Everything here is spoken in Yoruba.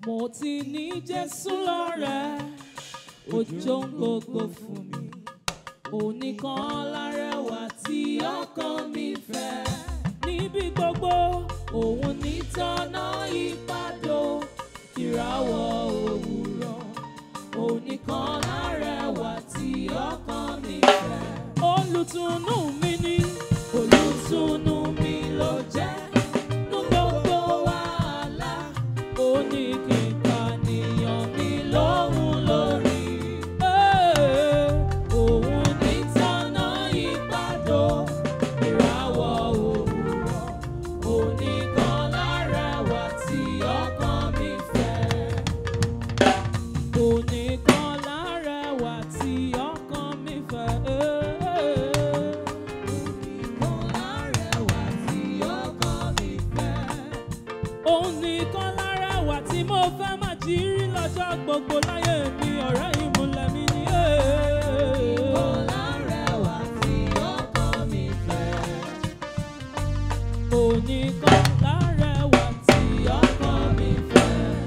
mo ti ní Jésù lọ́rẹ̀ ojú gbogbo fún mi onìkan lárẹwà tí ọkàn mi fẹ́ níbi gbogbo òun ní tọ́nà ìpàdó ìràwọ̀ òwúrọ̀ onìkan lárẹwà tí ọkàn mi fẹ́ olùtùnú mi ni olùtùnú mi ló jẹ́ nú gbogbo wàhálà ó ní kí n pànìyàn mi lóhùn lórí. Ee, òun ní tọ́nà ìpàdó ìràwọ̀ òwúrọ̀ oníkan lárẹwà tí ọkàn mi fẹ́. Oníkan lárẹwà tí ọkàn mi fẹ́. Oníkan lárẹwà tí ọkàn mi fẹ́. Oníkan lárẹwà tí mo fẹ́ máa jí rí lọ́jọ́ gbogbo láyé mi ọ̀rẹ́ ìmúlẹ̀ mi ni. Oníkan lárẹwà tí ọkàn mi fẹ́. Oníkan lárẹwà tí ọkàn mi fẹ́.